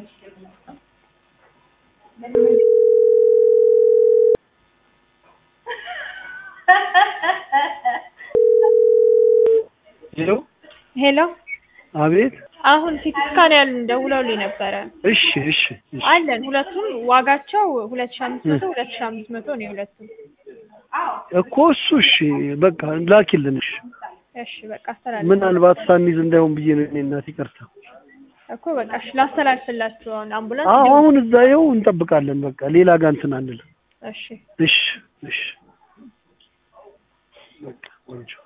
ሄሎ ሄሎ አቤት አሁን ሲቲ ስካን ያልን ደውለውልኝ ነበረ። እሺ እሺ እሺ አለን ሁለቱም ዋጋቸው ሁለት ሺህ አምስት መቶ ሁለት ሺህ አምስት መቶ ነው የሁለቱም። እኮ እሱ እሺ በቃ ላኪልን እሺ እሺ በቃ አስተላልፍ ምናልባት ሳንይዝ እንዳይሆን ብዬ ነው እኔ እናት ይቅርታ እኮ በቃ እሺ ላስተላልፍላችሁ አሁን አምቡላንስ አዎ አሁን እዛ ይኸው እንጠብቃለን በቃ ሌላ ጋር እንትን አንልም እሺ እሺ እሺ በቃ ቆንጆ